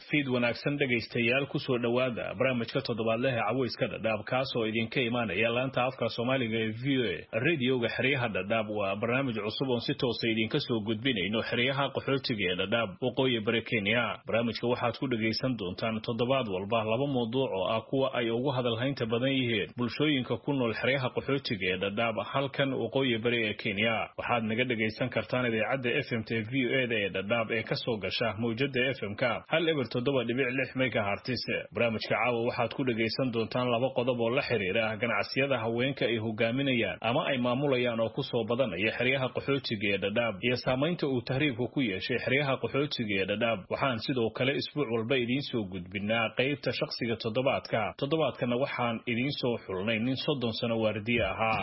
fiid wanaagsan dhegaystayaal kusoo dhowaada barnaamijka toddobaadlehe caweyska dhadhaab kaasoo idinka imaanaya laanta afka soomaaliga ee v o a radioga xeryaha dhadhaab waa barnaamij cusub oon si toosa idinka soo gudbinayno xeryaha qaxootiga ee dhadhaab waqooyi bari kenya barnaamijka waxaad ku dhegaysan doontaan toddobaad walba laba mawduuc oo ah kuwa ay ugu hadalhaynta badan yihiin bulshooyinka ku nool xeryaha qaxootiga ee dhadhaab halkan waqooyi bari ee kenya waxaad naga dhegaysan kartaan idaacadda f m t v o eda ee dhadhaab ee kasoo gasha mawjada f m k hal eber toddoba dhibic lix megahartis barnaamijka caawa waxaad ku dhegaysan doontaan laba qodob oo la xiriira ganacsiyada haweenka ay hogaaminayaan ama ay maamulayaan oo kusoo badanaya xeryaha qaxootiga ee dhadhaab iyo saamaynta uu tahriibku ku yeeshay xeryaha qaxootiga ee dhadhaab waxaan sidoo kale isbuuc walba idiin soo gudbinaa qaybta shakhsiga toddobaadka toddobaadkana waxaan idiin soo xulnay nin soddon sano waardiye ahaa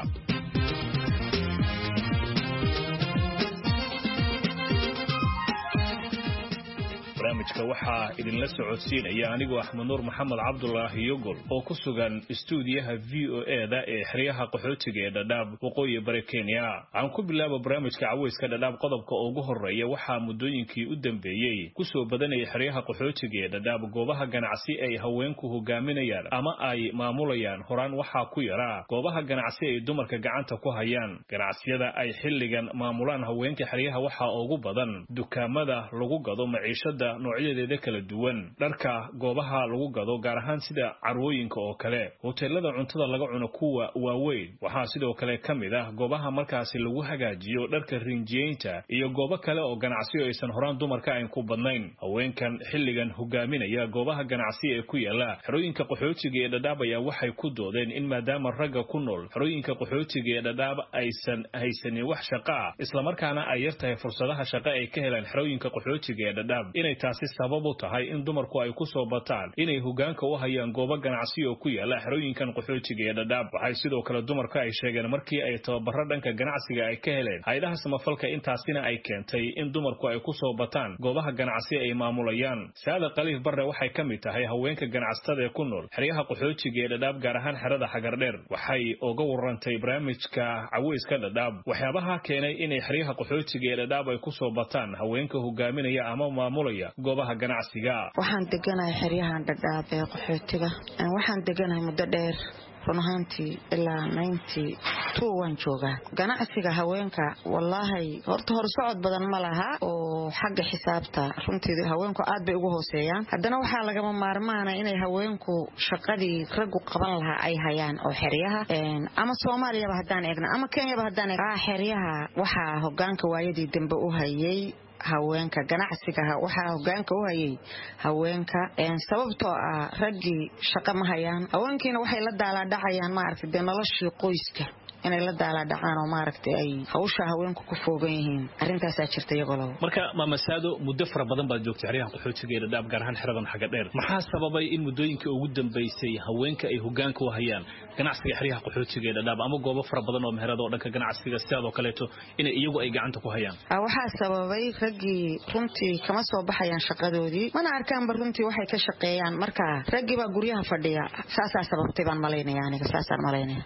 barnaamijka waxaa idinla socodsiinaya anigoo axmed nuur maxamed cabdulaahi yogol oo ku sugan istuudiyaha v o e da ee xeryaha qaxootiga ee dhadhaab waqooyi bari kenya waxaan ku bilaaba barnaamijka caweyska dhadhaab qodobka ugu horeeya waxaa muddooyinkii u dambeeyey kusoo badanaya xeryaha qaxootiga ee dhadhaab goobaha ganacsi ay haweenku hogaaminayaan ama ay maamulayaan horaan waxaa ku yaraa goobaha ganacsi ay dumarka gacanta ku hayaan ganacsiyada ay xilligan maamulaan haweenka xeryaha waxaa ugu badan dukaamada lagu gado maciishada noocyadeeda kala duwan dharka goobaha lagu gado gaar ahaan sida carwooyinka oo kale hoteelada cuntada laga cuno kuwa waaweyn waxaa sidoo kale ka mid ah goobaha markaasi lagu hagaajiyo dharka rinjiyeynta iyo goobo kale oo ganacsiyo aysan horaan dumarka ayn ku badnayn haweenkan xilligan hogaaminaya goobaha ganacsi ee ku yaala xerooyinka qaxootiga ee dhadhaab ayaa waxay ku doodeen in maadaama ragga ku nool xerooyinka qaxootiga ee dhadhaab aysan haysanin wax shaqa ah islamarkaana ay yar tahay fursadaha shaqa ay ka helaan xerooyinka qaxootiga ee dhadhaab inay taasi sabab u tahay in dumarku ay ku soo bataan inay hogaanka u hayaan goobo ganacsi oo ku yaala xerooyinkan qaxootiga ee dhadhaab waxay sidoo kale dumarku ay sheegeen markii ay tababaro dhanka ganacsiga ay ka heleen hay-adaha samafalka intaasina ay keentay in dumarku ay ku soo bataan goobaha ganacsi ay maamulayaan saada khaliif barre waxay ka mid tahay haweenka ganacsatada ee ku nool xeryaha qaxootiga ee dhadhaab gaar ahaan xerada xagardheer waxay uga warantay barnaamijka caweyska dhadhaab waxyaabaha keenay inay xeryaha qaxootiga ee dhadhaab ay ku soo bataan haweenka hogaaminaya ama maamulaya goobaha ganacsiga waxaan deganahay xeryahan dhadhaab ee qaxootiga waxaan deganahay muddo dheer run ahaantii ilaa ninety two waan joogaa ganacsiga haweenka wallaahi horta hor socod badan ma laha oo xagga xisaabta runtii haweenku aad bay ugu hooseeyaan haddana waxaa lagama maarmaana inay haweenku shaqadii raggu qaban lahaa ay hayaan oo xeryaha ama soomaaliyaba haddaan eegna ama kenyaba haddaan eegna xeryaha waxaa hogaanka waayadii dambe u hayay haweenka ganacsiga waxaa hogaanka u hayay haweenka sababtoo ah raggii shaqo ma hayaan haweenkiina waxay la daalaadhacayaan maaragta dee noloshii qoyska inay la daalaadhacaan oo maaragtay ay hawsha haweenku ku foogan yihiin arrintaasaa jirta iyagoo labo marka maamasaado muddo fara badan baad joogtay xeryaha qaxootiga ee dhadhaab gaar ahaan xeradan xagga dheer maxaa sababay in muddooyinkii ugu dambaysay haweenka ay hogaanka u hayaan ganacsiga xeryaha qaxootiga ee dhadhaab ama goobo fara badan oo meherada oo dhanka ganacsiga sidaadoo kaleeto inay iyagu ay gacanta ku hayaan waxaa sababay raggii runtii kama soo baxayaan shaqadoodii mana arkaanba runtii waxay ka shaqeeyaan marka raggii baa guryaha fadhiya saasaa sababtay baan malaynaya aniga saasaan malaynaya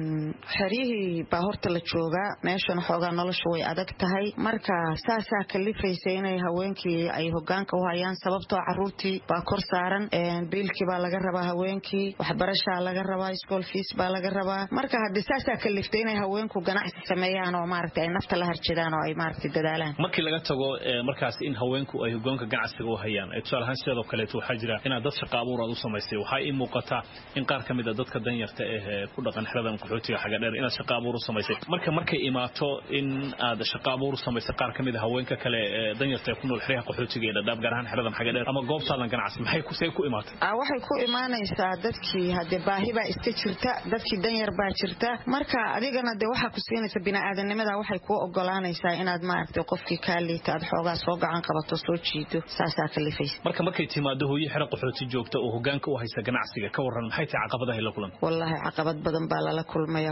xeryihii baa horta la joogaa meeshan xoogaa nolosha way adag tahay marka saasaa kalifaysa inay haweenkii ay hogaanka u hayaan sababtoo caruurtii baa kor saaran biilkii baa laga rabaa haweenkii waxbarashaa laga rabaa school fees baa laga rabaa marka haddii saasaa kaliftay inay haweenku ganacsi sameeyaan oo maaragta ay nafta la harjadaan oo ay maaragta dadaalaan markii laga tago markaas in haweenku ay hogaanka ganacsiga u hayaan tusaale ahaan sideedoo kaleeto waxaa jira inaad dad shaqa abuur aad u samaysay waxaa ii muuqata in qaar ka mid a dadka danyarta eh ku dhaqan xeradan qaxootiga xaga dheer inaad shaqa abuur u samaysay marka markay imaato in aad shaqa abuur u samaysay qaar ka mid a haweenka kale ee danyarta ee ku nool xeryaha qaxootiga ee dhadhaab gaar ahaan xeradan xaga dheer ama goobtaadan ganacsi maxay kusee ku imaatay waxay ku imaanaysaa dadkii haddee baahi baa iska jirta dadkii danyar baa jirta marka adigana dee waxaa ku siinaysa bini'aadanimada waxay kuu ogolaanaysaa inaad maaragtay qofkii kaa liita aad xoogaa soo gacan qabato soo jiido saasaa kalifaysa marka markay timaado hooyo xero qaxooti joogta oo hogaanka u haysa ganacsiga ka waran maxay tahay caqabadahay la kulan wallaahi caqabad badan baa lala kulmaya hooyo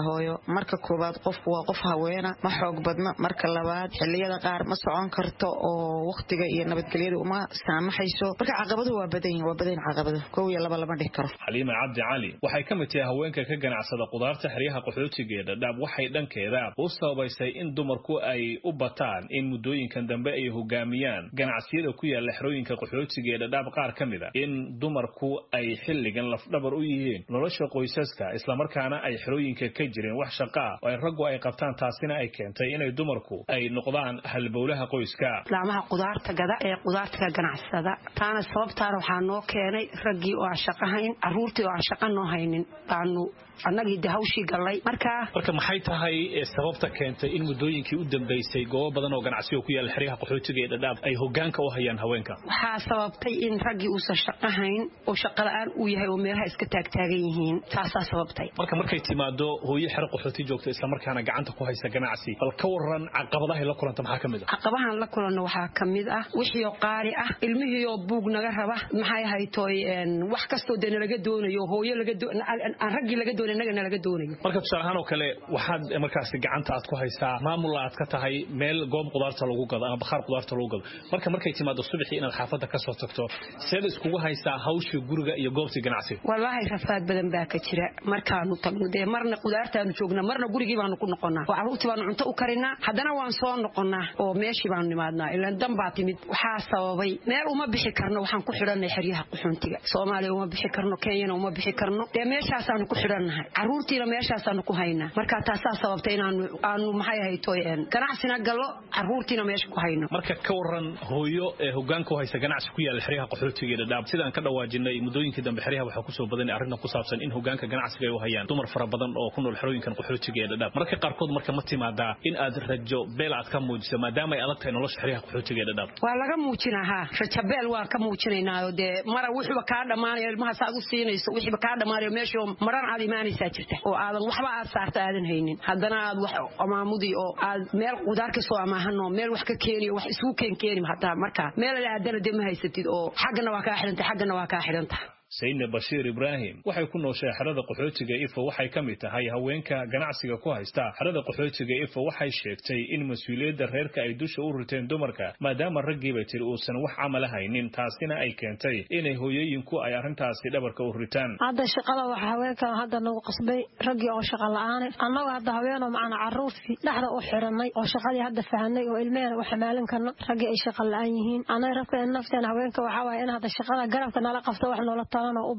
marka koowaad qofku waa qof haweena ma xoog badna marka labaad xiliyada qaar ma socon karto oo wakhtiga iyo nabadgelyada uma saamaxayso marka caqabaduhu waa badan yihin waa badan caqabado kow iyo laba lama dhihi karo xaliima cabdi cali waxay ka mid tahay haweenka ka ganacsada qudaarta xeryaha qaxootiga ee dhadhaab waxay dhankeeda u sababaysay in dumarku ay u bataan in muddooyinkan dambe ay hogaamiyaan ganacsiyada ku yaala xerooyinka qaxootiga ee dhadhaab qaar ka mid a in dumarku ay xilligan lafdhabar u yihiin nolosha qoysaska islamarkaana ay xerooyinka ka jireen wax shaqa ah oo ay raggu ay qabtaan taasina ay keentay inay dumarku ay noqdaan halbowlaha qoyska laamaha qudaarta gada ee qudaarta ka ganacsada taana sababtaana waxaa noo keenay raggii oo aan shaqo hayn carruurtii oo aan shaqo noo haynin baanu annagii de hawshii gallay markaa marka maxay tahay sababta keentay in muddooyinkii u dambaysay goobo badan oo ganacsiga ku yaala xeryaha qaxootiga ee dhadhaab ay hogaanka u hayaan haweenka waxaa sababtay in raggii uusan shaqo hayn oo shaqola'aan uu yahay oo meelaha iska taagtaagan yihiin taasaa sababtay marka markay timaado hooyo xero qaxooti joogta islamarkaana gacanta ku haysa ganacsi bal ka waran caqabadahay la kulanta maxaa ka mid ah caqabahan la kulanno waxaa ka mid ah wixiioo qaali ah ilmihiioo buug naga raba maxay haytoy wax kastoo dee nalaga doonayo hooyo aan raggii laga doonay nagana laga doonayo marka tusaale ahaan oo kale waxaad markaasi gacanta aad ku haysaa maamul aad ka tahay meel goob qudaarta lagu gado ama bakhaar qudaarta lagu gado marka markay timaado subaxii inaad xaafadda ka soo tagto seed iskugu haysaa hawshii guriga iyo goobtii ganacsiga wallaahi rafaad badan baa ka jira markaanu tagno dee marna qudaartaanu joognaa marna gurigii baanu ku noqonnaa oo carruurtii baanu cunto u karinaa haddana waan soo noqonnaa oo meeshii baanu nimaadnaa ilaan dan baa timid waxaa sababay meel uma bixi karno waxaan ku xidhannay xeryaha quxuuntiga soomaaliya uma bixi karno kenyana uma bixi karno dee meeshaasaanu ku xidhannahay carruurtiina meeshaasaanu ku haynaa marka taasaa sababtay inaanu aanu maxay ahaytoy ganacsina gallo carruurtiina meesha ku hayno marka ka waran hooyo ee hogaanka u haysa ganacsi ku yaala xeryaha qaxootiga ee dhadhaab sidaan ka dhawaajinay muddooyinkii dambe xeryaha waxaa kusoo badanay arrintan ku saabsan in hogaanka ganacsiga ay u hayaan dumar fara badan oo ku nool xerooyinkan qaxootiga ee dhadhaab marka qaarkood marka ma timaadaa in aad rajo beel aad ka muujiso maadaama ay adag tahay nolosha xeryaha qaxootiga ee dhadhaab waa laga muujinaa haa rajabeel waan ka muujinaynaayo dee mara wixiiba kaa dhammaanayo ilmahaas aad u siinayso wixiiba kaa dhammaanayo meeshii oo maran aad imaanaysaa jirta oo aadan waxba aad saarta aadan haynin haddana aad wax amaamudii oo aad meel qudaar ka soo amaahanoo meel wax ka keeniyo wax isugu keen keeni hataa markaa meel la aadana dee ma haysatid oo xaggana waa kaa xidhantay xaggana waa kaa xidhanta sayidna bashiir ibraahim waxay ku nooshay xerada qaxootiga ifo waxay ka mid tahay haweenka ganacsiga ku haysta xerada qaxootiga ifo waxay sheegtay in mas-uuliyadda reerka ay dusha u riteen dumarka maadaama raggiibay tiri uusan wax camala haynin taasina ay keentay inay hooyooyinku ay arrintaasi dhabarka u ritaan hadda shaqada waxa haweenkan hadda nagu qasbay raggii oo shaqa la-aane annagu hadda haweenoo macna carruurtii dhexda u xidhanay oo shaqadii hadda fahanay oo ilmehena u xamaalin karno raggii ay shaqa la-aan yihiin annaga rabka nafteena haweenka waxaa waaye in hadda shaqada garabka nala qabto wax noola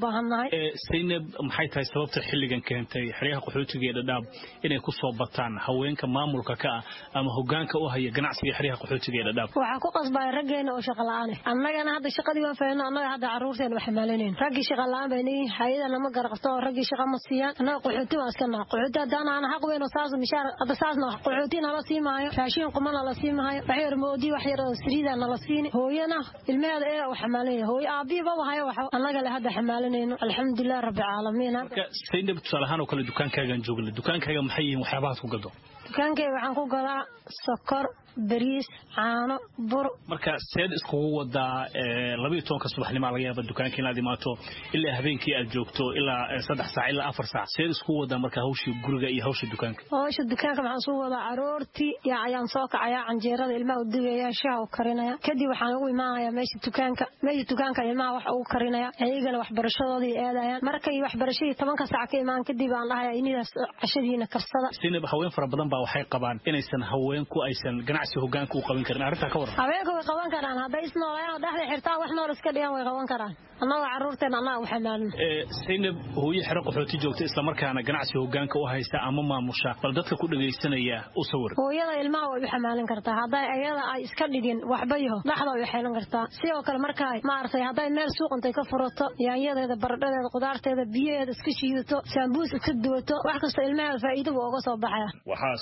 saynab maxay tahay sababta xilligan keentay xeryaha qaxootiga ee dhadhaab inay ku soo bataan haweenka maamulka ka ah ama hogaanka u haya ganacsiga xeryaha qaxootiga ee dhadhaab waxaa ku qasbaya raggeena oo shaqa la-aan annagana hadda shaqadii waan fahno annaga hadda carruurteena u xamaalinayn raggii shaqa la-aan bay nihiin hayadana ma garaqabto oo raggii shaqa ma siiyaan annaga qaxooti waan iska naha qaxooti haddaan aan xaq weyn oo saas mishaar hadda saasna qaxooti nala sii maayo raashin quma nala sii maayo wax yar moodi wax yar oo saliida nala siini hooyana ilmaheeda ee u xamaalinaya hooyo aabbihi baba hayo wax annaga le hadda xamaalinayno alxamdulilah rabbi caalamiin marka saynab tusaale ahaan oo kale dukaankaagaan joogna dukaankaaga maxay yihiin waxyaabahaad ku gado dukaankayga waxaan ku gadaa sokor bariis caano bur marka seed iskugu wadaa labayo tobanka subaxnimaa laga yaaba dukaanka inaad imaato ilaa habeenkii aad joogto ilaa saddex saac ilaa afar saac seed iskugu wadaa marka hawshii guriga iyo hawsha dukaanka hawsha dukaanka waxaan suu wadaa aroortii yaa ayaan soo kacayaa canjeerada ilmaha u digaya shaha u karinaya kadib waxaan ugu imaanayaa meesha dukaanka meesha dukaanka ilmaha wax ugu karinaya ayagana waxbarashadoodii eedayaan markay waxbarashadii tobanka saac ka imaan kadib aan dhahaya inidaas cashadiina karsada sinab haween fara badan baa waxay qabaan inaysan haweenku aysan ganacsi hogaanka u qaban karin arrintaa ka waran haweenka way qaban karaan hadday isnoolayaan dhexda xirtaa wax nool iska dhigan way qaban karaan annagoo carruurteena annaga u xamaalin saynab hooyo xero qaxooti joogta islamarkaana ganacsi hogaanka u haysta ama maamusha bal dadka ku dhagaysanaya u sawir hooyada ilmaha way u xamaalin kartaa hadday ayada ay iska dhigin waxba yaho dhexda way xeelan kartaa sidoo kale markaa maaragtay hadday meel suuqintay ka furato yaanyadeeda baradhadeeda qudaarteeda biyaheeda iska shiidato saambuus iska duwato wax kasta ilmaheeda faa'iidabu uga soo baxaya waxaa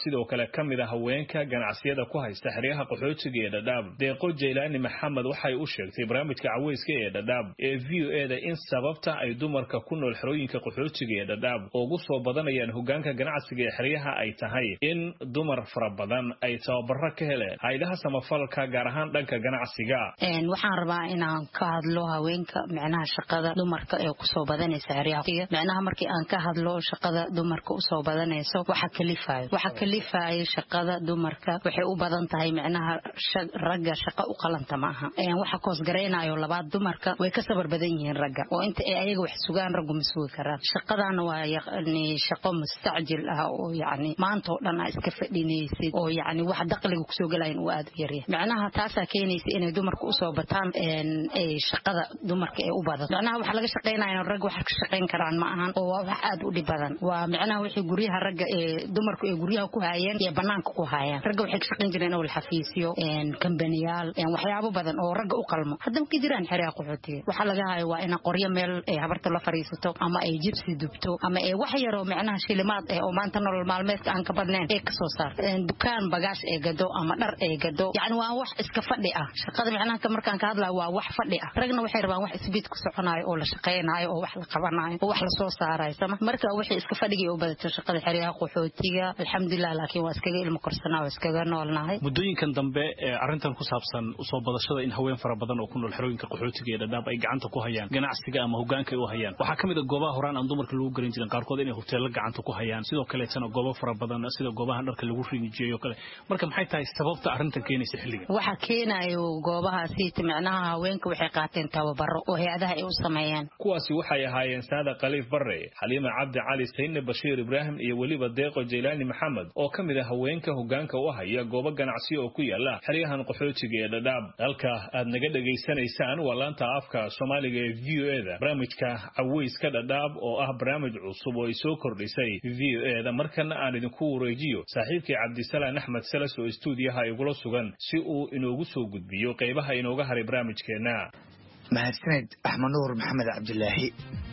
sidoo kale ka mid a haweenka ganacsiyada ku haysta xeryaha qaxootiga ee dhadhaab deeqo jaylaani maxamed waxay u sheegtay barnaamijka caweyska ee dhadhaab ee v o e da in sababta ay dumarka ku nool xerooyinka qaxootiga ee dhadhaab ugu soo badanayaan hogaanka ganacsiga ee xeryaha ay tahay in dumar fara badan ay tababaro ka heleen haydaha samafalka gaar ahaan dhanka ganacsiga waxaan rabaa inaan ka hadlo haweenka micnaha shaqada dumarka ee kusoo badanaysa xeryaha micnaha markii aan ka hadlo shaqada dumarka usoo badanayso waxa kalifayo waxa kalifayo shaqada dumarka waxay u badan tahay micnaha ragga shaqa u qalanta ma aha waxa koosgaraynayo labaad dumarka way ka sabar badan yihiin ragga oo inta ay ayaga wax sugaan raggu ma sugi karaan shaqadana waa yani shaqo mustacjil ah oo yani maanta oo dhan aa iska fadhinaysid oo yani wax daqliga kusoo gelayan uu aad u yaryahay micnaha taasaa keenaysa inay dumarka usoo bataan shaqada dumarka ee u badan micnaha waxa laga shaqaynaya rag wax ka shaqayn karaan ma ahan oo waa wax aad u dhib badan waa micnaha wixii guryaha ragga ee dumarku ay guryaha ku haayeen iyo banaanka ku haayaan ragga waxay ka shaqayn jireen owl xafiisyo kambaniyaal waxyaabo badan oo ragga u qalmo hadda ma ka jiraan xeryaha qaxootiga waxaa laga hayo waa ina qoryo meel ay habarta la fariisato ama ay jibsi dubto ama ay wax yaroo micnaha shilimaad eh oo maanta nolol maalmeedka aan ka badnayn ee kasoo saar dukaan bagaash ee gado ama dhar ee gado yani waa wax iska fadhi ah shaqada micnaha markaan ka hadlayo waa wax fadhi ah ragna waxay rabaan wax isbiid ku soconayo oo la shaqaynayo oo wax la qabanayo oo wax la soo saarayo sama marka wixii iska fadhigii u badato shaqada xeryaha qaxootiga alxamdulilah laakiin waa iskaga ilmo korsanaa waa iskaga noolnahay muddooyinkan dambe ee arrintan ku saabsan usoo badashada in haween fara badan oo ku nool xerooyinka qaxootiga ee dhadhaab ay gacanta ku hayaan ganacsiga ama hogaanka ay u hayaan waxaa ka mid a goobaha horaan aan dumarka lagu garan jirin qaarkood inay hoteello gacanta ku hayaan sidoo kaleetana goobo fara badan sida goobaha dharka lagu rinjiyeyo kale marka maxay tahay sababta arrintan keenaysa xilliga waxa keenayo goobahaasi micnaha haweenka waxay qaateen tababaro oo hay-adaha ay u sameeyaan kuwaasi waxay ahaayeen saada khaliif bare xaliima cabdi cali sayne bashiir ibraahim iyo weliba deeqo jaylaani maxamed oo ka mid a haweenka hogaanka u haya goobo ganacsiyo oo ku yaala xeryahan qaxootiga ee dhadhaab halka aad naga dhegaysanaysaan waa laanta afka soomaaliga ee v o e da barnaamijka caweyska dhadhaab oo ah barnaamij cusub oo ay soo kordhisay v o e da markana aan idinku wareejiyo saaxiibkii cabdisalaan axmed salas oo istuudiyaha igula sugan si uu inoogu soo gudbiyo qaybaha inooga haray barnaamijkeenna mahadsaned axmed nuur maxamed cabdilaahi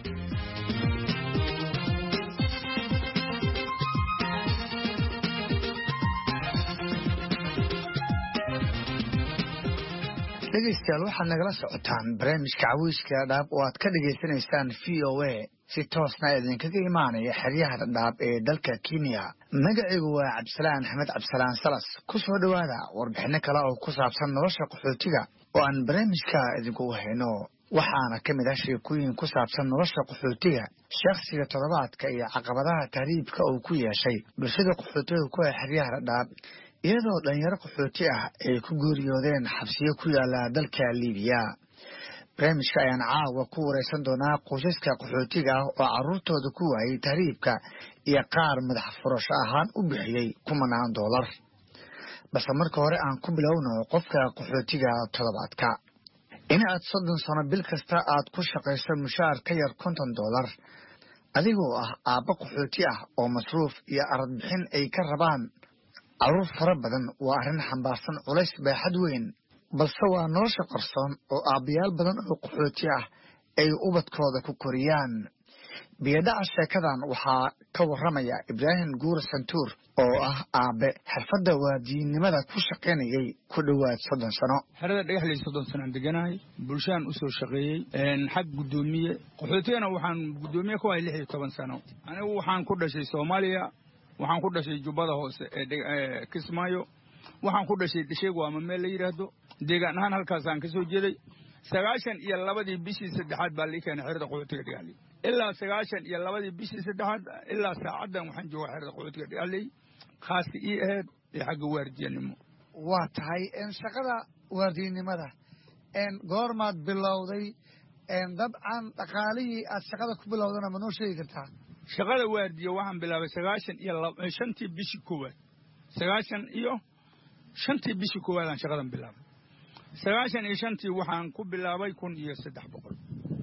dhegaystayaal waxaad nagala socotaan barnaamijka caweyska dhadhaab oo aad ka dhagaysanaysaan v o a si toosna idinkaga imaanaya xeryaha dhadhaab ee dalka kenya magacaygu waa cabdisalaan axmed cabdisalaan salas ku soo dhowaada warbixinno kale oo ku saabsan nolosha qaxootiga oo aan barnaamijka idinkugu hayno waxaana ka mid ah sheekooyin ku saabsan nolosha qaxootiga shakhsiga toddobaadka iyo caqabadaha tahriibka uu ku yeeshay bulshada qaxootiga ku ah xeryaha dhadhaab iyadoo dhalinyaro qaxooti ah ay ku geeriyoodeen xabsiyo ku yaala dalka libiya barnaamijka ayaan caawa ku wareysan doonaa qoysaska qaxootiga ah oo carruurtooda ku waayey tahriibka iyo qaar madax furasho ahaan u bixiyey kumanaan doolar balse marka hore aan ku bilowno qofka qaxootiga toddobaadka in aad soddon sano bil kasta aad ku shaqayso mushaar ka yar konton doolar adigoo ah aabbo qaxooti ah oo masruuf iyo aradbixin ay ka rabaan carruur fara badan waa arrin xambaarsan culays baaxad weyn balse waa nolosha qarsoon oo aabbayaal badan oo qaxooti ah ay ubadkooda ku koriyaan biyadhaca sheekadan waxaa ka warramaya ibraahim guur santuur oo ah aabe xirfadda waadiyinnimada ku shaqaynayay ku dhowaad soddon sano xerada dhagaxley soddon sanaan deganahay bulshaan u soo shaqeeyey xag guddoomiye qaxootigana waxaan guddoomiye ku hay lix iyo toban sano anigu waxaan ku dhashay soomaaliya waxaan ku dhashay jubbada hoose ee kismaayo waxaan ku dhashay dhasheegu ama meel la yidhaahdo deegaan ahaan halkaasaan ka soo jeeday sagaashan iyo labadii bishii saddexaad baa lii keenay xerada qaxootiga dhagaxley ilaa sagaashan iyo labadii bishii saddexaad ilaa saacaddan waxaan joogaa xerada qaxootiga dhagaxley khaasi ii aheyd ee xagga waardiyanimo waa tahay shaqada waardiyanimada goormaad bilowday dabcan dhaqaalihii aad shaqada ku bilowdana ma noo sheegi kartaa shaqada waardiya waxaan bilaabay sagaashan iyo shantii bishii koowaad sagaashan iyo shantii bishii koowaadaan shaqadan bilaabay sagaashan iyo shantii waxaan ku bilaabay kun iyo saddex boqol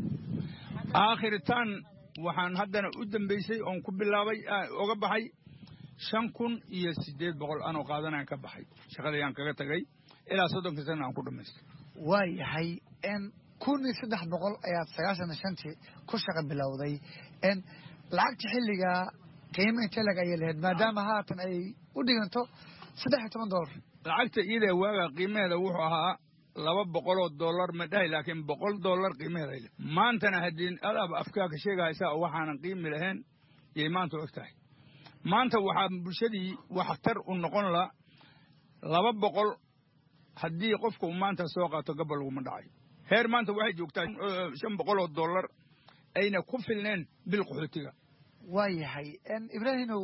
aakhiritaan waxaan haddana u dambaysay oon ku bilaabay oga baxay shan kun iyo siddeed boqol anoo qaadanaan ka baxay shaqadayaan kaga tagay ilaa soddonka sana aan ku dhammaystay waa yahay kun iyo saddex boqol ayaad sagaashan iyo shantii ku shaqa bilowday lacagta xilligaa qiimo intee lag ayay lahayd maadaama haatan ay u dhiganto saddex iyo toban doolar lacagta iyada waaga qiimaheeda wuxuu ahaa laba boqoloo dollar ma dhahay laakiin boqol dollar qiimaheeda ay lehed maantana haddii adaaba afkaaka sheegahaysaa oo waxaanan qiimi lahayn yay maanta og tahay maanta waxaa bulshadii waxtar u noqon la laba boqol haddii qofku maanta soo qaato gabal laguma dhacayo heer maanta waxay joogtaa shan boqoloo dollar ayna ku filneen bil qaxootiga waayahay ibraahimow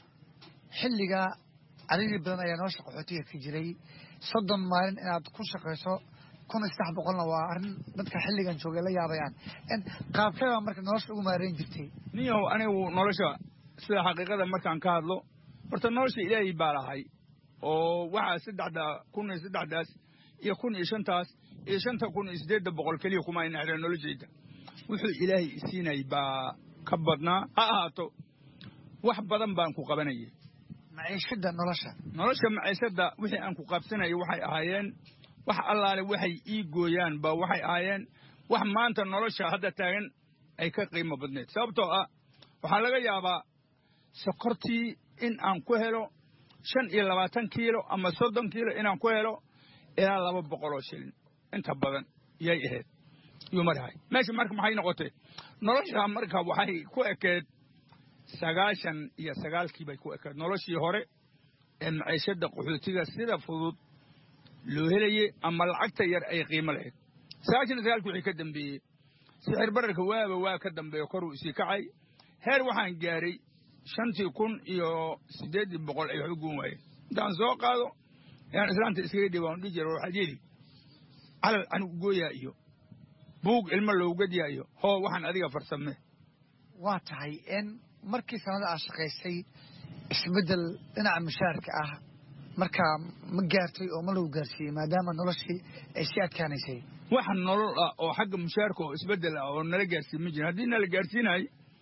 xilligaa cadadii badan ayaa nolosha qaxootiga ka jiray soddon maalin inaad ku shaqayso kun iyo saddex boqolna waa arrin dadka xilligan joogay la yaabayaan qaabkee baa marka nolosha ugu maareyn jirtay ninyahow anigu nolosha sida xaqiiqada markaan ka hadlo horta nolosha ilaahay baa lahay oo waxaa saddexda kun iyo saddexdaas iyo kun iyo shantaas iyo shanta kun iyo siddeedda boqol keliya kuma ayna xidhan noloshayda wuxuu ilaahay isiinay baa ka badnaa ha ahaato wax badan baan ku qabanayay maciishada nolosha nolosha maciishadda wixii aan ku qabsanayay waxay ahaayeen wax allaale waxay ii gooyaan ba waxay ahaayeen wax maanta nolosha hadda taagan ay ka qiimo badneed sababtoo ah waxaa laga yaabaa sokortii in aan ku helo shan iyo labaatan kiilo ama soddon kiilo inaan ku helo ilaa laba boqoloo shilin inta badan yay ahayd yuu marahay meesha marka maxay noqotay nolosha marka waxay ku ekeed sagaashan iyo sagaalkii bay ku ekeed noloshii hore ee maciishadda qaxootiga sida fudud loo helayey ama lacagta yar ay qiimo lahayd sagaashan iyo sagaalkii wixii ka dambeeyey sixir bararka waaba waa ka dambeeyo koruu isii kacay heer waxaan gaaray shantii kun iyo siddeeddii boqol ay wax u goon waayeen intaan soo qaado ayaan islaanta iskaga dhiba on dhihi jira waxaad yeli calal anigu gooyaa iyo buug ilmo lowgadyaa iyo hoo waxaan adiga farsame waa tahay in markii sanada aad shaqaysay isbeddel dhinaca mushaarka ah markaa ma gaartay oo ma lagu gaarsiiyey maadaama noloshii ay sii adkaanaysay wax nolol ah oo xagga mushaarka oo isbeddel ah oo nala gaarsiin ma jirin haddii nala gaarsiinay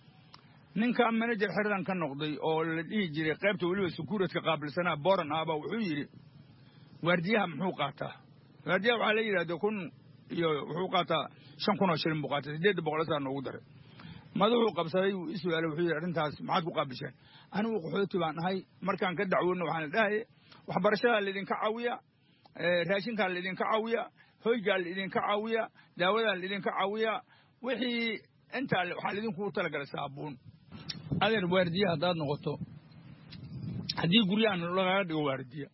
ninka manajer xeradan ka noqday oo la dhihi jiray qaybta weliba sukuuradka qaabilsanaa boran ahbaa wuxuu yidhi waardiyaha muxuu qaataa waardiyaha waxaa la yidhahda kun iyo wuxuu qaataa shan kun oo shilin buu qaatay siddeedda boqol saa noogu daray madaxuu qabsaday wuu i su-aalay wuxuu yidhi arrintaas maxaad ku qaabisheen anigu qaxooti baan ahay markaan ka dacwoodna waxaan la dhahaye waxbarashadaa laydinka caawiya raashinkaa laydinka caawiya hoygaa laydinka caawiya daawadaa laydinka caawiya wixii intaa waxaa laydinkugu talagalay saabuun adeer waardiya haddaad noqoto haddii guryahan lagaga dhigo waardiya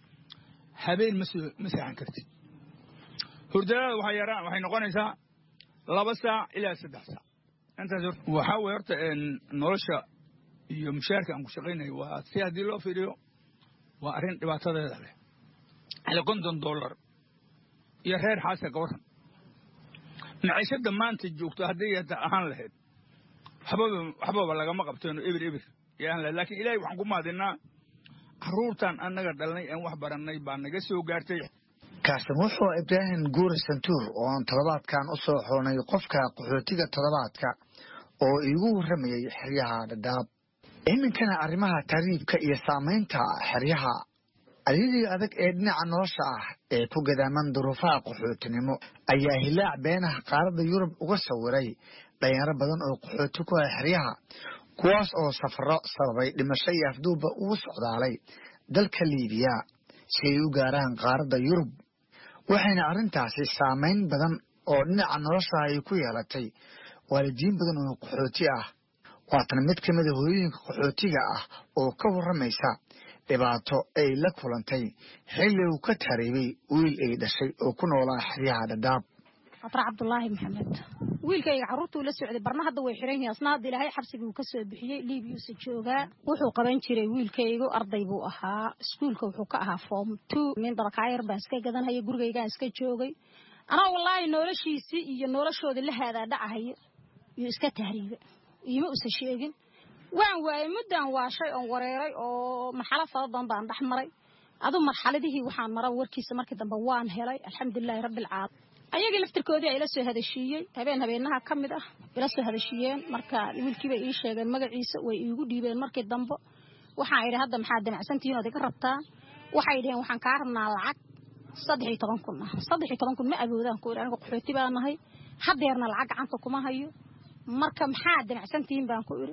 habeen ma soo ma seexan kartid hurdadaada waxay yaraan waxay noqonaysaa laba saac ilaa saddex saac intaas waxaa weye horta nolosha iyo mushaarka aan ku shaqaynayo waa si haddii loo fiiriyo waa arrin dhibaatadeeda leh hale konton dollar iyo reer xaasa ka waran maciishadda maanta joogto hadday ahaan lahayd waxbaba waxbaba lagama qabteeno ebir ebir yaan lahayd laakiin ilaahay waxaan ku mahadinaa carruurtan annaga dhalnay aan wax barannay baa naga soo gaartay kaasin wuxuu ibraahim guuri santuur ooan toddobaadkan u soo xulnay qofka qaxootiga toddobaadka oo iigu warramayay xeryaha dhadhaab iminkana arrimaha tariibka iyo saamaynta xeryaha aryadii adag ee dhinaca nolosha ah ee ku gadaaman duruufaha qaxootinimo ayaa hilaac beenaha qaaradda yurub uga sawiray dhalinyaro badan oo qaxooti ku ah xeryaha kuwaas oo safaro sababay dhimasho iyo afduubba ugu socdaalay dalka liibiya si ay u gaaraan qaaradda yurub waxayna arrintaasi saamayn badan oo dhinaca nolosha ay ku yeelatay waalidiin badan oo qaxooti ah waatan mid ka mida hooyooyinka qaxootiga ah oo ka warramaysa dhibaato ay la kulantay xilli uu ka tariibay wiil ay dhashay oo ku noolaa xeryaha dhadhaab atar cabdulaahi maxamed wiilkayga carruurtuu la socday barna hadda way xiran yihiin asna hadda ilaahay xabsiguu ka soo bixiyey liibiyuusa joogaa wuxuu qaban jiray wiilkaygu arday buu ahaa iskuulka wuxuu ka ahaa form two min dabakaayar baan iska gadanhaya gurigaygaan iska joogay anaa wallaahi noloshiisii iyo noloshoodii la haadaa dhacahayo iyo iska tahriiba iima usa sheegin waan waayey muddaan waashay oon wareeray oo marxalo fara badan baan dhex maray adu marxaladihii waxaan mara warkiisa markii dambe waan helay alxamdulilaahi rabbilcaalamiin ayagii laftirkoodii ay la soo hadashiiyey habeen habeenaha ka mid ah ila soo hadashiiyeen marka wiilkiibay ii sheegeen magaciisa way iigu dhiibeen markii dambe waxaan idhi hadda maxaad damacsantihiin ood iga rabtaa waxay dhaheen waxaan kaa rabnaa lacag saddex iyo toban kun ah saddex iyo toban kun ma awoodaan ku idhi aniga qaxooti baa nahay hadeerna lacag gacanta kuma hayo marka maxaad damacsantihiin baan ku idhi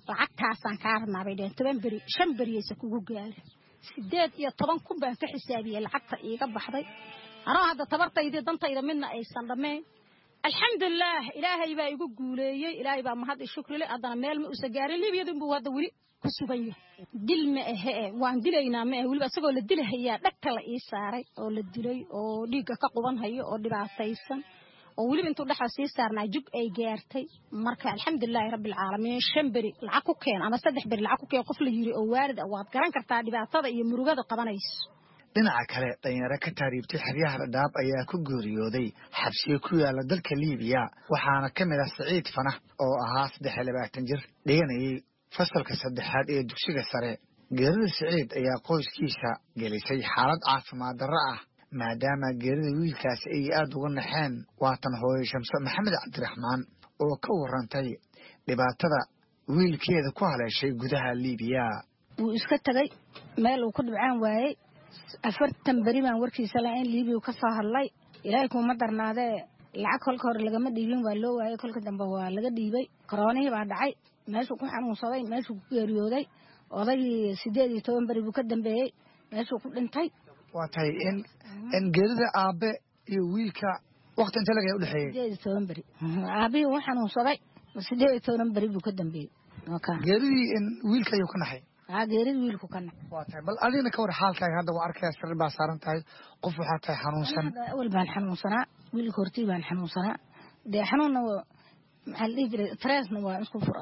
lacagtaasaan kaa rabnaa bay dheheen toban beri shan beriyaysa kugu gaara sideed iyo toban kun baan ka xisaabiyey lacagta iiga baxday anoo hadda tabartaydii dantayda midna aysan dhammayn alxamdulilaah ilaahay baa igu guuleeyey ilaahay baa mahad i shukrile haddana meel ma usa gaarin libyadu inbuu hadda weli ku sugan yahay dil ma ahe e waan dilaynaa ma ahe weliba isagoo la dilahayaa dhagta la ii saaray oo la dilay oo dhiigga ka quban hayo oo dhibaataysan oo weliba intuu dhexda sii saarnaa jug ay gaartay marka alxamdulilaahi rabbilcaalamiin shan beri lacag ku keen ama saddex beri lacag ku keen qof la yiri oo waalid ah waad garan kartaa dhibaatada iyo murugada qabanayso dhinaca kale dhalinyaro ka taariibtay xeryaha dhadhaab ayaa ku geeriyooday xabsiyo ku yaala dalka liibiya waxaana ka mid ah siciid fanax oo ahaa saddex iyo labaatan jir dhiganayay fasalka saddexaad ee dugsiga sare geerida siciid ayaa qoyskiisa gelisay xaalad caafimaad darro ah maadaama geerida wiilkaasi ay aada uga naxeen waatan hooyo shamse maxamed cabdiraxmaan oo ka warantay dhibaatada wiilkeeda ku haleeshay gudaha liibiya wuu iska tegay meel uu ku dhibcaan waayey afartan beri baan warkiisa lahayn liibiya ka soo hadlay ilaahay kuuma darnaadee lacag kolka hore lagama dhiibin waa loo waayey kolka dambe waa laga dhiibay koroonihii baa dhacay meeshuu ku xanuunsaday meeshuu ku geeriyooday odaygii sideed iyo toban beri buu ka dambeeyey meeshuu ku dhintay waa tahay in in geerida aabe iyo wiilka wakti inta laga udhexeeyey sideed iyo toban beri aabihii uu xanuunsaday sideed iyo toban beri buu ka dambeeyey geeridii in wiilka ayuu ka naxay haa geerida wiilku ka naxay waa tahay bal adigna ka war xaalkaaga hadda waa arkaya sariir baa saaran tahay qof waxaa tahay xanuunsan awal baan xanuunsanaa wiilka hortii baan xanuunsanaa dee xanuunna maxaa la dhihi jiray tresna waa isku fura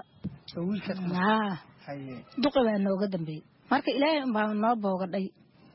haa duqi baa nooga dambeeyey marka ilaahay unbaa noo boogadhay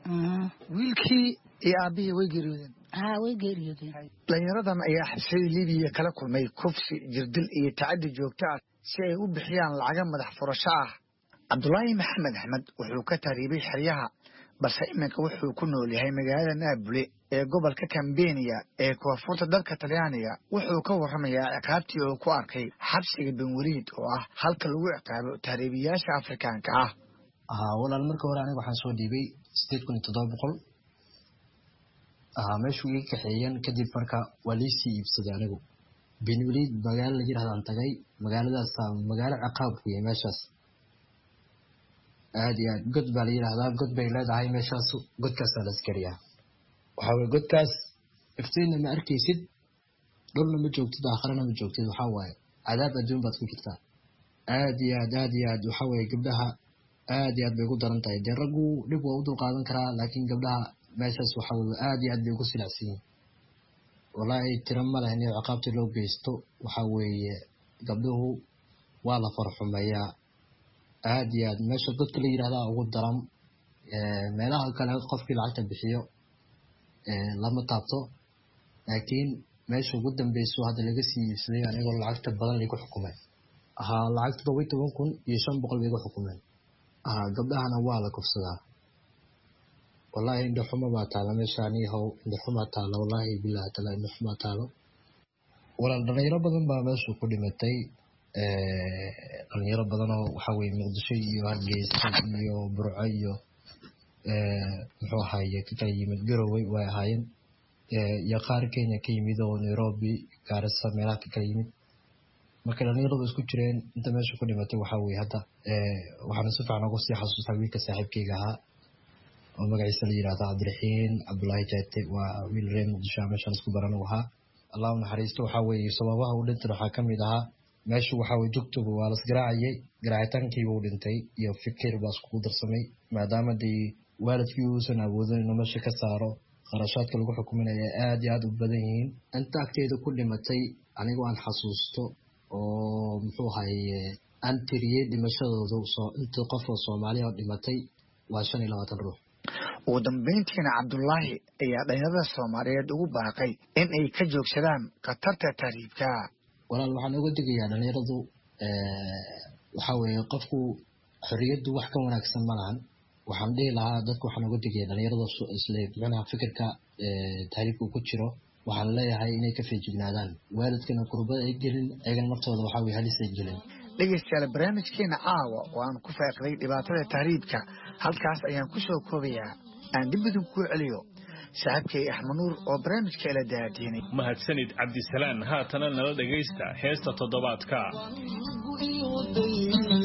wiilkii iyo aabihii way geeriyoodeen haa way geeriyoodeen dhalinyaradan ayaa xabsiyada libiya kala kulmay kufsi jirdil iyo tacaddi joogto ah si ay u bixiyaan lacaga madax furasho ah cabdulaahi maxamed axmed wuxuu ka taariibay xeryaha balse iminka wuxuu ku nool yahay magaalada naabule ee gobolka kambeniya ee koonfurta dalka talyaaniga wuxuu ka warramayaa ciqaabtii uu ku arkay xabsiga benweliid oo ah halka lagu ciqaabo tahriibiyaasha afrikaanka ah haa walaal marka hore aniga waxaan soo dhiibay sideed kun iyo toddoba boqol haa meeshuu iga kaxeeyeen kadib marka waa liisii iibsaday anigu benweliid magaalo la yidhahdaan tagay magaaladaas magaalo ciqaab weye meeshaas aad iyo aad god baa la yidhaahdaa god bay leedahay meeshaas godkaasaa la askariyaa waxaa weye godkaas iftiinna ma arkaysid dhulna ma joogtid aakharana ma joogtid waxaa waaye cadaab adduun baad ku jirtaa aad iyo aad aad iyo aad waxaa weye gabdhaha aad iyo aad bay ugu daran tahay dee raggu dhib waa u dulqaadan karaa laakiin gabdhaha meeshaas waxaa weye aad iyo aad bay ugu silacsan yihin wallaahi tiro ma leh in ciqaabtii loo geysto waxaa weeye gabdhuhu waa la farxumeeyaa aad iyo aad meesha dadka la yidhahdaa ugu daran meelaha kale qofkii lacagta bixiyo lama taabto laakiin meesha ugu dambeyso hadda laga sii iibsaday anigoo lacagta badan laygu xukumay haa lacagta toban iyo toban kun iyo shan boqol baygu xukumeen haa gabdhahana waa la kufsadaa wallaahi indhaxuma baa taala meeshaani how indhaxumaa taalo wallaahi bilahi taala indhaxumaa taalo walaal dhalinyaro badan baa meesha ku dhimatay dhalinyaro badanoo waxaa weye muqdisho iyo hargeysa iyo burco iyo muxuu ahaaye ka kala yimid garowe way ahaayeen iyo qaar kenya ka yimid oo nairobi gaarisa meelaha ka kala yimid marka dhalinyaradu isku jireen inta meesha ku dhimatay waxaa weye hadda waxaana si fiican ugu sii xasuustaa wiilka saaxiibkeyga ahaa oo magaciisa la yidhahda cabdiraxiin cabdulaahi jaate waa wiil reer muqdisho meeshaan isku baran u ahaa allah u naxariisto waxaa weeye sababaha u dhintan waxaa ka mid ahaa meeshu waxaa weye jugtuba waa las garaacayay garaacitaankiiba u dhintay iyo fikir baa iskugu darsamay maadaama dee waalidkii uusan awoodin inuu meesha ka saaro kharashaadka lagu xukuminaya aad iyo aad u badan yihiin inta agteeda ku dhimatay anigoo aan xasuusto oo muxuu ahaye aan tiriyey dhimashadoodu inta qof oo soomaaliya oo dhimatay waa shan iyo labaatan ruux ugu dambayntiina cabdulaahi ayaa dhalinyarada soomaaliyeed ugu baaqay in ay ka joogsadaan khatarta tahriibka walaal waxaan uga digayaa dhalinyaradu waxaa weeye qofku xorriyaddu wax ka wanaagsan ma lahan waxaan dhihi lahaa dadku waxaan uga digaya dhalinyarada isle micnaha fikirka tahriibka ku jiro waxaan leeyahay inay ka feejignaadaan waalidkana kurbada ay gelin ayagana naftooda waxaa weye halis ay gelin dhegeystayaal barnaamijkeena caawa oo aan ku faaqiday dhibaatada tahriibka halkaas ayaan ku soo koobayaa aan dib idin kuu celiyo saaxiibkay axmed nuur oo barnaamijka ila daadiinay mahadsanid cabdisalaan haatana nala dhegaysta heesta toddobaadka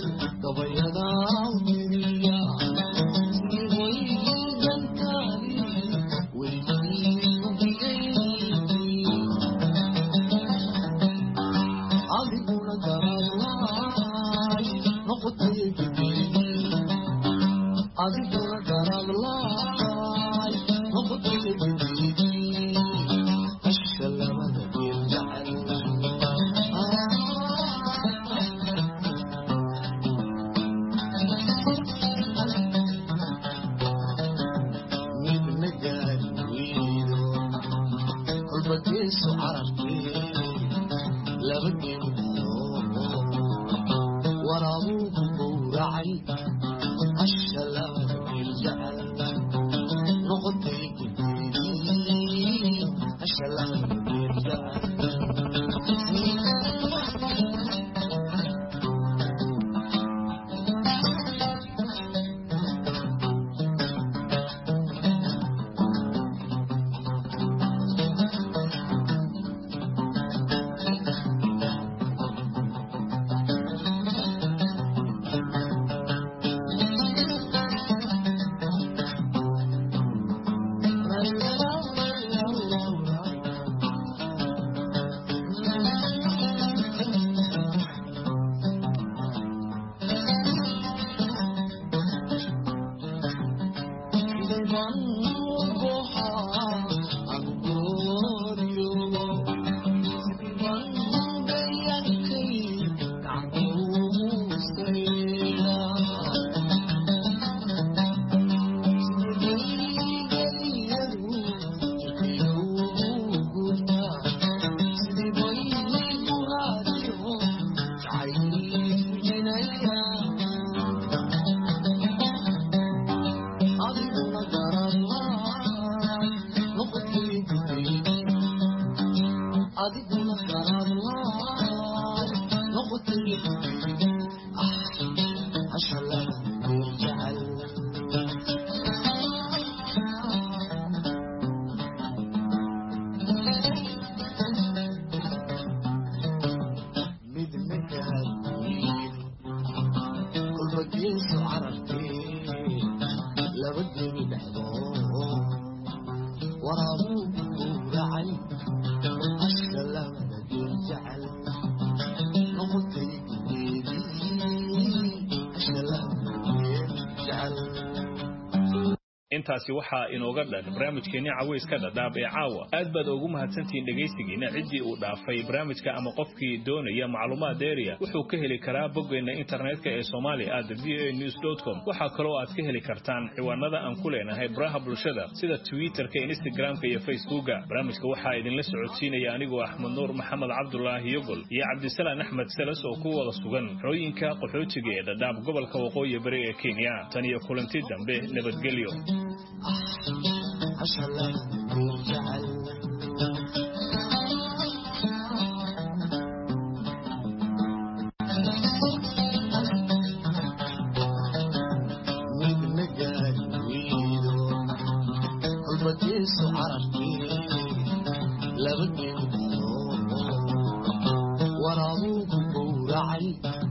intaasi waxaa inooga dhan barnaamijkeenni cawayska dhadhaab ee caawa aad baad ugu mahadsantihiin dhegaysigiina ciddii uu dhaafay barnaamijka ama qofkii doonaya macluumaad dheeriya wuxuu ka heli karaa boggeenna internetka ee soomaali at v a news com waxaa kaloo aad ka heli kartaan ciwaanada aan ku leenahay baraha bulshada sida twitterka instagramka iyo facebooka barnaamijka waxaa idinla socodsiinaya anigoo axmed nuur maxamed cabdulaahi yogol iyo cabdisalaan axmed seles oo ku wada sugan xooyinka qaxootiga ee dhadhaab gobolka waqooyi bari ee kenya tan iyo kulanti dambe nabadgelyo laba geed waraabuu ku gowracay